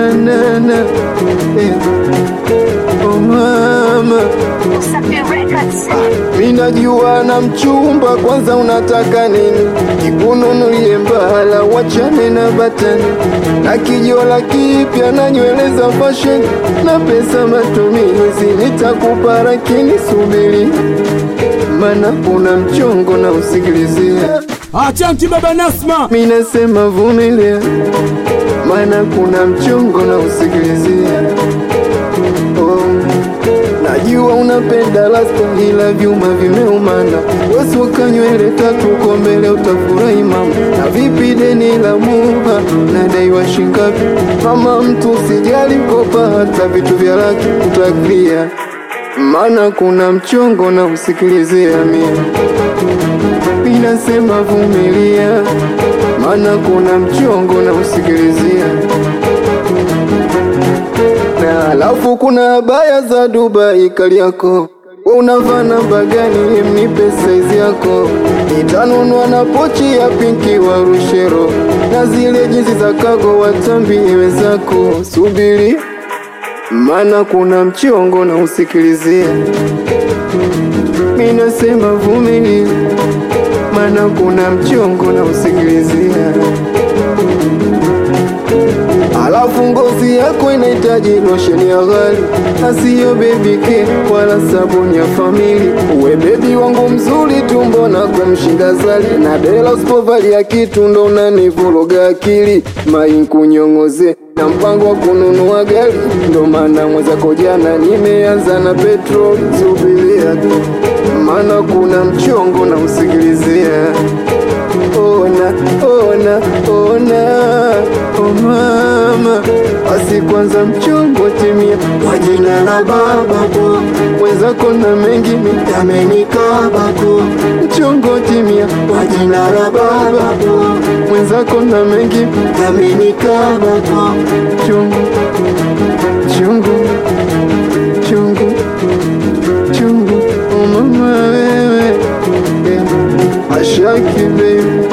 banana eh. Oh mama Safi Records. Minajua na mchumba, kwanza unataka nini? Nikununulie mbala, wachane na batani na kijola kipya na nywele za fashion na pesa matumizi, nitakupa lakini subiri, mana kuna mchongo na usikilizia. Achanti baba Nasma. Minasema vumilia, mana kuna mchongo na usikilizia. Oh. Najua unapenda lasta ila vyuma vimeumana, wasuka nywele tatu kwa mbele utafurahi mama. Na vipi deni la muha nadaiwa shingapi? Mama mtu sijali kopa, hata vitu vya laki utaklia, mana kuna mchongo na usikilizia mia Inasema vumilia, mana kuna mchongo na usikilizia na alafu kuna baya za Dubai Kariako, we unavaa namba gani? Mnipe saizi yako, nitanunua na pochi ya pinki wa Rushero na zile jinsi za kago watambi iwe zako. Subiri, mana kuna mchongo na usikilizia. Minasema vumilia, mana kuna mchongo na usikilizia. Alafu ngozi yako inahitaji losheni ya ghali, asiyo baby care wala sabuni ya famili. Uwe bebi wangu mzuri tu, mbona kumshinda zali na dela, usipovalia kitu ndo unanivuruga akili. Mai nkunyong'oze na mpango wa kununua gari, ndo maana mwenzako jana nimeanza na petrol. Subiria tu, maana kuna mchongo na usikilizia ona ona ona oh mama basi kwanza mchongo timia Kwa jina la Baba po mwenzako na mengi yamenikabako, mchongo timia kwa jina la Baba po mwenzako na mengi yamenikabako, chungu chungu chungu chungu oh mama wewe eh, ashaki baby